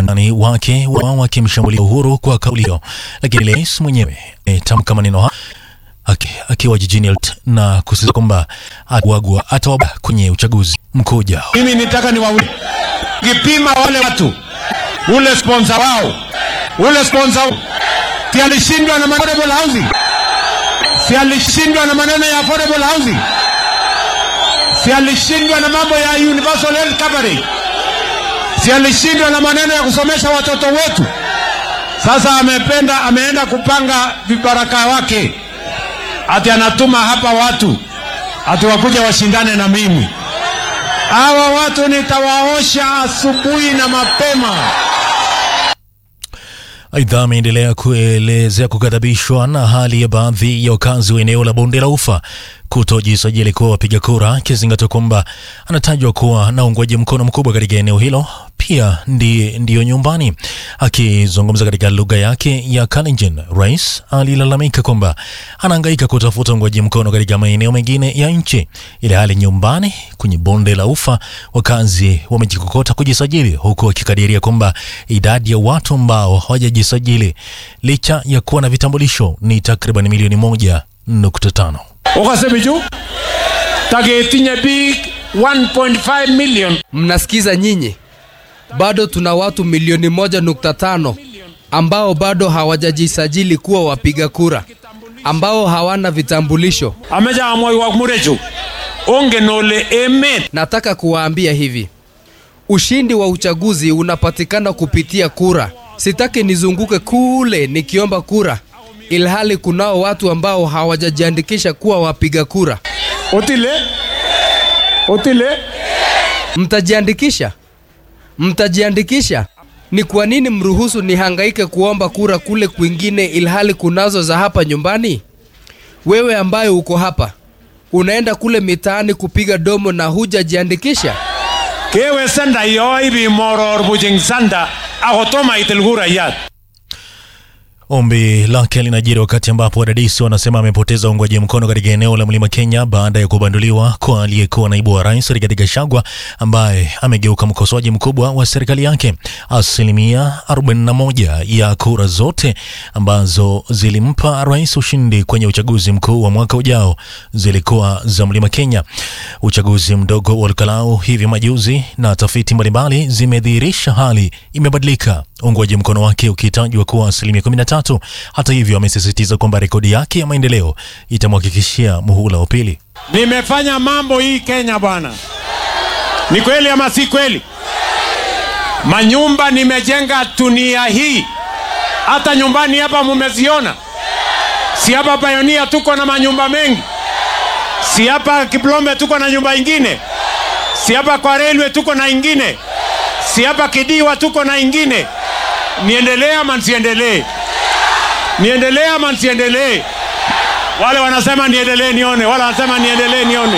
wandani wake wao wakimshambulia Uhuru kwa kauli hiyo, lakini rais mwenyewe ametamka maneno hayo aki- akiwa jijini Eldoret na kusisitiza kwamba atawagwa atawaba kwenye uchaguzi mkuu ujao. Mimi nitaka niwaulize, kipima wale watu, ule sponsor wao, ule sponsor si alishindwa na affordable housing, si alishindwa na maneno ya affordable housing, si alishindwa na mambo ya universal health coverage, si alishindwa na maneno ya kusomesha watoto wetu. Sasa amependa, ameenda kupanga vibaraka wake, ati anatuma hapa watu ati wakuja washindane na mimi. Hawa watu nitawaosha asubuhi na mapema. Aidha, ameendelea kuelezea kughadhabishwa na hali ya baadhi ya wakazi wa eneo la bonde la Ufa kutojisajili kuwa wapiga kura, akizingatia kwamba anatajwa kuwa na uungwaji mkono mkubwa katika eneo hilo, pia ndi, ndiyo nyumbani. Akizungumza katika lugha yake ya Kalenjin, rais alilalamika kwamba anahangaika kutafuta uungwaji mkono katika maeneo mengine ya nchi, ile hali nyumbani kwenye bonde la Ufa wakazi wamejikokota kujisajili, huku wakikadiria kwamba idadi ya watu ambao hawajajisajili licha ya kuwa na vitambulisho ni takriban milioni moja nukta tano. Ukasema juu tagetinye big 1.5 million Mnasikiza nyinyi, bado tuna watu milioni moja nukta tano ambao bado hawajajisajili kuwa wapiga kura, ambao hawana vitambulisho. ameja amoi wa murechu ongen ole emet Nataka kuwaambia hivi, ushindi wa uchaguzi unapatikana kupitia kura. Sitaki nizunguke kule nikiomba kura, ilhali kunao watu ambao hawajajiandikisha kuwa wapiga kura. otile otile Mtajiandikisha? Mtajiandikisha? Ni kwa nini mruhusu nihangaike kuomba kura kule kwingine ilhali kunazo za hapa nyumbani? Wewe ambaye uko hapa unaenda kule mitaani kupiga domo na hujajiandikisha? kewe sanda yo ibi moror bujing sanda akotoma itil kurayat Ombi lake linajiri wakati ambapo wadadisi wanasema amepoteza uungwaji mkono katika eneo la Mlima Kenya baada ya kubanduliwa kwa aliyekuwa naibu wa rais Rigathi Gachagua ambaye amegeuka mkosoaji mkubwa wa serikali yake. Asilimia 41 ya kura zote ambazo zilimpa rais ushindi kwenye uchaguzi mkuu wa mwaka ujao zilikuwa za Mlima Kenya. Uchaguzi mdogo wa Olkalau hivi majuzi na tafiti mbalimbali zimedhihirisha hali imebadilika, uungwaji mkono wake ukitajwa kuwa asilimia 13. Hata hivyo, amesisitiza kwamba rekodi yake ya maendeleo itamhakikishia muhula wa pili. nimefanya mambo hii Kenya bwana ni kweli ama si kweli manyumba nimejenga dunia hii hata nyumbani hapa mumeziona si hapa Pioneer tuko na manyumba mengi si hapa Kiplombe tuko na nyumba ingine si hapa kwa railway tuko na ingine si hapa Kidiwa tuko na ingine niendelee ama nsiendelee niendelee ama nsiendelee wale wanasema niendelee nione wale wanasema niendelee nione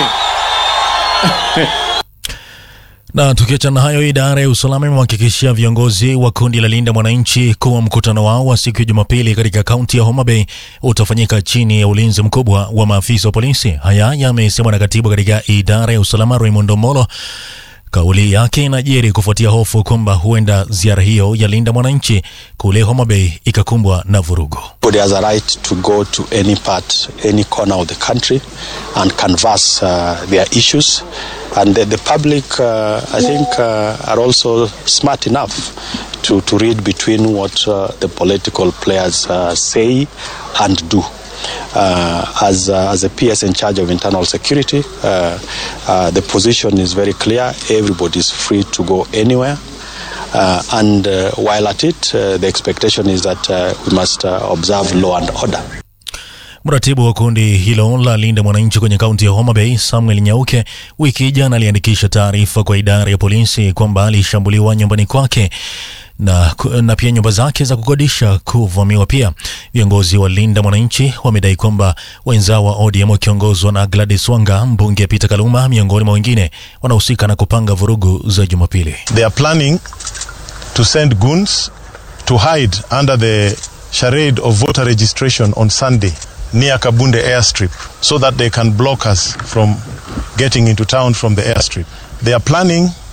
Na tukiachana na hayo, idara ya usalama imewahakikishia viongozi wa kundi la Linda Mwananchi kuwa mkutano wao wa siku ya Jumapili katika kaunti ya Homa Bay utafanyika chini ya ulinzi mkubwa wa maafisa wa polisi. Haya yamesemwa na katibu katika idara ya usalama Raymond Omolo. Kauli yake inajiri kufuatia hofu kwamba huenda ziara hiyo ya Linda Mwananchi kule Homa Bay ikakumbwa na vurugu. Everybody has a right to go to any part, any corner of the country and canvass uh, their issues. And the, the public, uh, I think, uh, are also smart enough to, to read between what uh, the political players uh, say and do. Uh, as, uh, as a PS in charge of internal security, uh, uh, the position is very clear. Everybody is free to go anywhere. Uh, and uh, while at it, uh, the expectation is that uh, we must uh, observe law and order. Mratibu wa kundi hilo la Linda Mwananchi kwenye kaunti ya Homa Bay, Samuel Nyauke, wiki jana aliandikisha taarifa kwa idara ya polisi kwamba alishambuliwa nyumbani kwake na, na pia nyumba zake za kukodisha kuvamiwa. Pia viongozi wa Linda Mwananchi wamedai kwamba wenzao wa ODM wakiongozwa na Gladys Wanga, mbunge Peter Kaluma, miongoni mwa wengine wanahusika na kupanga vurugu za Jumapili. They are planning to send goons to hide under the charade of voter registration on Sunday near Kabunde airstrip so that they can block us from getting into town from the airstrip. They are planning